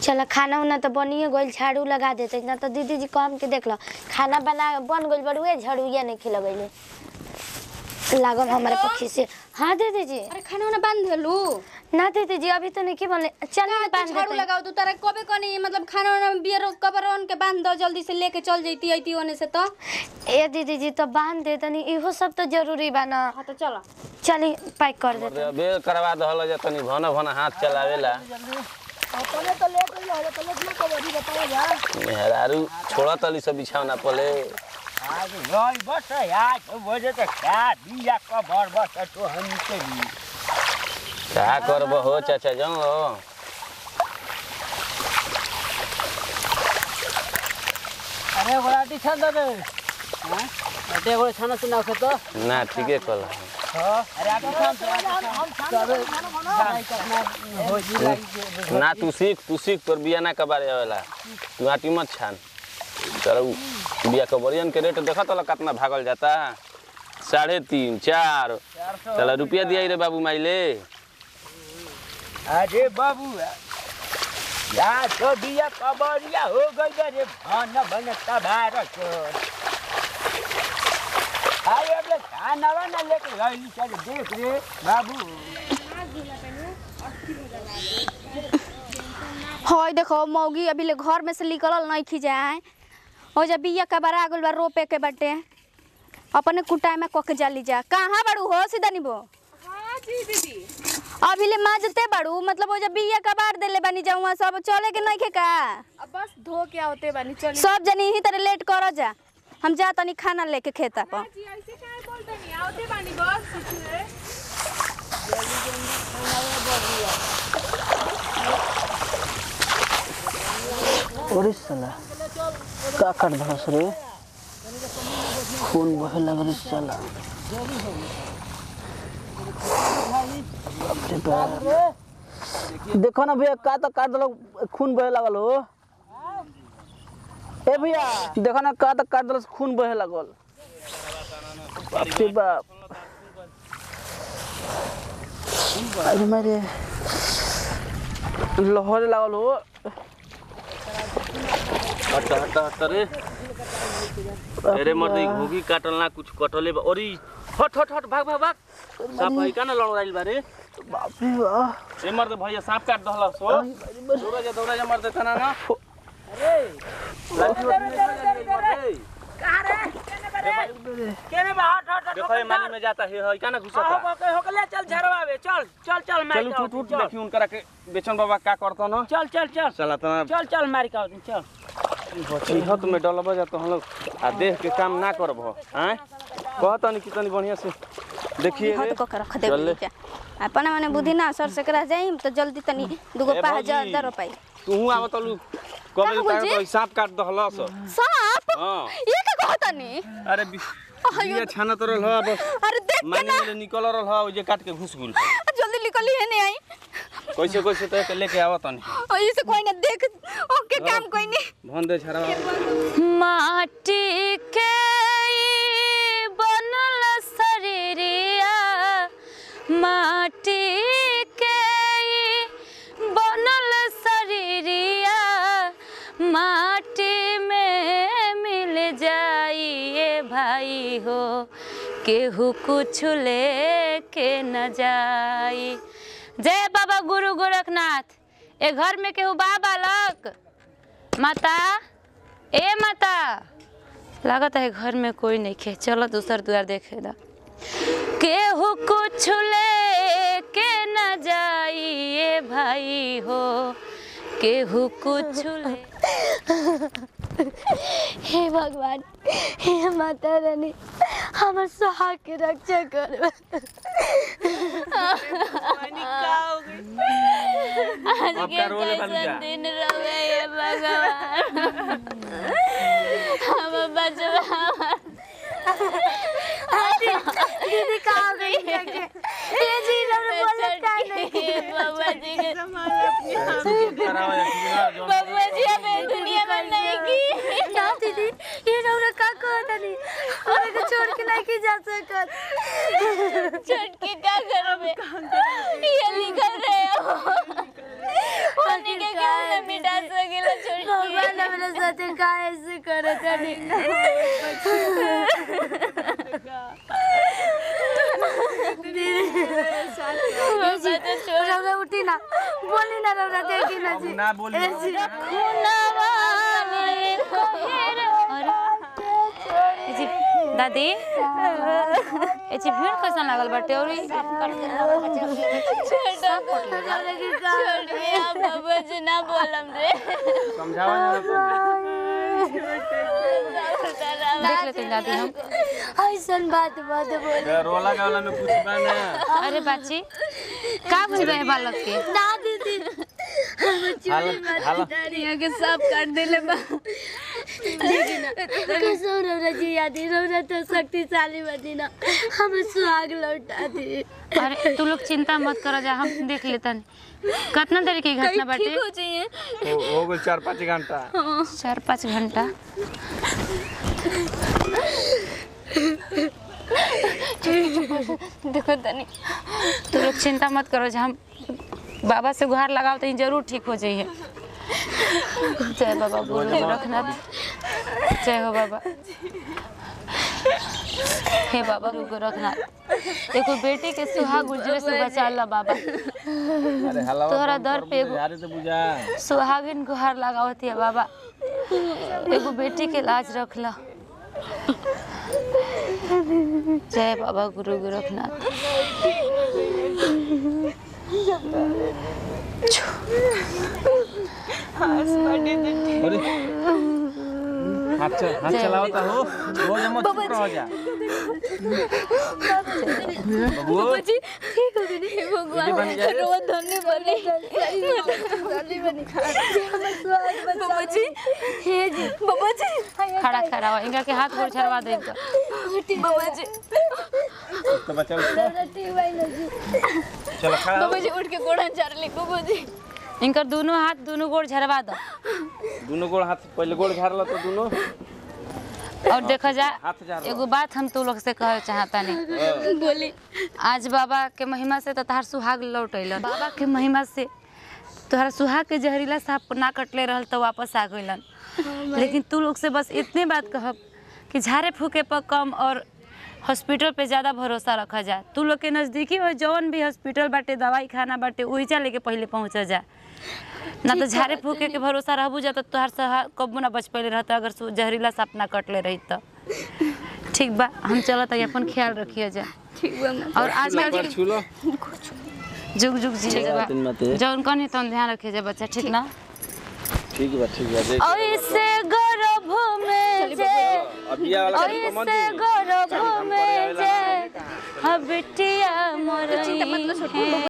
चल खाना उना तो बनिए गइल झाड़ू लगा देते ना तो दीदी जी काम के देख लो खाना बना बन गइल बड़ुए झाड़ूया नहीं खिला गइले लागल हमारे पक्षी से हाँ दीदी जी अरे खाना वाना बांध देलू ना दीदी जी अभी तो नहीं की बोले चल ना बांध झाड़ू देते लगाओ तू तारा कबे कनी मतलब खाना वाना बियर कबर ऑन के बांध दो जल्दी से लेके चल जैती ऐती होने से तो ए दीदी जी तो बांध दे तनी इहो सब तो जरूरी बा ना हाँ तो चलो चली पैक कर देते बे करवा दहल जा तनी भन भन हाथ चलावेला मेहरारू छोड़ा तली सब बिछावना पले आज रही बस यार बजे तो क्या बिया कबर बस तो हम के भी का करब हो चाचा जाओ अरे गोलाटी छान दे रे हां अटे गोले छाना सुना के तो ना ठीके कल अरे आप छान हो जी लगी ना तू सीख तू सीख तोर बिया ना कबारे आवेला तू आटी मत छान चलो उ बिया कबरियन के रेट देखा तो कितना भागल जाता साढ़े तीन चार चलो रुपया दिया रे बाबू माइले अरे बाबू यार तो बिया कबरिया हो गई रे भन भन तबार को अरे अब खाना वाना लेके लैली चल देख रे बाबू हई देखो मौगी अभी ले घर में से निकलल नहीं खी जाए हो जा बिया का बरा गल बा रोपे के बाटे अपने कुटाई में कके जाली जा कहाँ बाड़ू हो सीधा निबो अभी ले माजते बाड़ू मतलब हो जा बिया का बार देले बानी जाऊँ सब चले के नहीं खे का अब बस धो के आवते बानी चली सब जनी ही तरह लेट करो जा हम जा तनी खाना लेके खेता पर जी ऐसे काहे बोलते नहीं आवते बानी बस कुछ है ओरे साला का काट धरस रे खून बहे लग रे साला बाप रे बाप। देखो ना भैया का तो काट दलो खून बहे लगल हो ए भैया देखो ना का तो काट दलो खून बहे लगल बाप रे बाप अरे मेरे लहरे लगल हो हट हट हट रे अरे मर्दी घोगी काटल ना कुछ कटले बा अरे हट हट हट भाग भाग भाग साप है का ना लड़ाइल बारे बाप रे बाप ए मर्द भैया सांप काट दहला सो दौड़ा जा दौड़ा जा मर्द तना ना केने बा हट हट देखो ये मानी में जाता है है का ना घुसता होके होके चल झरवावे चल चल चल मार चल उठ उठ उठ देखी उनकरा के बेचन बाबा का करता ना चल चल चल चला तना चल चल मार का चल चिहत में डलब जा तो हम लोग आ देख के काम ना करब हैं कहता नहीं कितनी बढ़िया से देखिए हाथ रे। को के रख चल ले। दे अपने मने बुद्धि ना सर से करा जाई तो जल्दी तनी दुगो ए पा भौजी। हजार दर पाई तू आव तलू कबे का तक तो सांप काट दहला सो सांप हां ये का कहतनी अरे बि- बिया छाना तो रहल अब अरे देख के मानी ना में निकल रहल हो जे काट के घुस गुल जल्दी निकली है नहीं आई कैसे कैसे तो के लेके आवत नहीं और इसे कोई ना देख ओके काम कोई नहीं भन दे छरा माटी के ई बनल शरीरिया माटी के ई बनल शरीरिया माटी में मिल जाइए भाई हो केहू कुछ लेके न जाई जय बाबा गुरु गोरखनाथ ए घर में केहू बा बालक माता ए माता लागत है घर में कोई नहीं खे चलो दूसर द्वार देखे दा केहू कुछ ले के न जाइए भाई हो केहू कुछ ले हे भगवान हे माता रानी हमर सुहाग के रक्षा कर आज अब के का रोले बालू कैसन जा? दिन रहे हे भगवान हम बचवा दीदी कहाँ गई ये जी लोग बोले का नहीं बाबा जी के बाबा जी हमें दुनिया में नहीं की ना दीदी ये लोग का कहता नहीं और को छोड़ के नहीं की जा सकत छोड़ के क्या करोगे ये लिखल रहे हो पानी के गाल में मिटा सकेला छोड़ भगवान हमरा साथे काहे से करे तनी रौरा उठी ना बोली ना रौरा देखी ना जी ना बोली खुनवा में कोहेर जी दादी ए जी भीड़ कैसन लागल बाटे और ई साफ कर बाबा जी ना बोलम रे देख लेते हैं दादी हम ऐसन बात बात बोल रोला गावला में कुछ बा ना अरे बाची का बुझ रहे बालक के ना दीदी हालत हालत यहाँ के सब काट देले बा कसम रौरा जी यादी रौरा तो शक्तिशाली बनी ना हम सुहाग लौटा दी अरे तू लोग चिंता मत करो जा हम देख लेतन कितना देर की घटना बाटे हो जाइए हो हो गइल चार पाँच घंटा चार पाँच घंटा देखो तनी तू लोग चिंता मत करो जा हम बाबा से गुहार लगाओ तो जरूर ठीक हो जाइए जय बाबा गुरु गोरखनाथ जय हो बाबा हे बाबा गुरु गोरखनाथ एगो बेटी के सुहाग उजरे से बचा ला बाबा अरे हलवा तोहरा दर पे एगो यारे तो बुझा सुहागिन गुहार लगावत है बाबा एगो बेटी के लाज रख ला जय बाबा गुरु गोरखनाथ अरे हाथ चल हाथ चलाओ तो हो हो जा मत चुप रहो जा बाबू जी ठीक हो गई हे भगवान बन जाए। रो धन्य बने धन्य बने बाबा जी हे जी बाबा जी खड़ा खड़ा हो इनका के हाथ गोड़ छड़वा दे इनका बाबा जी तो बच्चा उसको चलो खड़ा हो। बाबा जी उठ के गोड़ा चार ली बाबा जी इनकर दोनों हाथ दोनों गोड़ झरवा दो दोनों गोड़ हाथ पहले गोड़ झाड़ लो तो दोनों और देखा जा हाथ झाड़ लो एगो बात हम तू लोग से कहे चाहता नहीं बोली आज बाबा के महिमा से तो तहार सुहाग लौट अइलन बाबा के महिमा से तोहरा सुहाग के जहरीला सांप ना कटले रहल तो वापस आ गइलन लेकिन तू लोग से बस इतने बात कहब कि झाड़े फूके पर कम और हॉस्पिटल पे ज़्यादा भरोसा रखा जा तू लोग के नज़दीकी हो जौन भी हॉस्पिटल बाटे दवाई खाना बाटे वही लेके पहले पहुँच जा ना तो झाड़े फूके के भरोसा रहबू जा तो तोहार सहा कब्बू ना बच पहले रहता अगर सु- जहरीला सांप ना कटले रही तो ठीक बा हम चलत है अपन ख्याल रखिए जा और आजकल पर छू लो जुग जुग जी बातिन मते। जौन कनी तौन ध्यान रखिए जा बच्चा ठीक ना ठीक बा ठीक बा देख ऐसे गर्भ में जे अबिया वाला के कमन ऐसे गर्भ में जे हबिटिया मरई है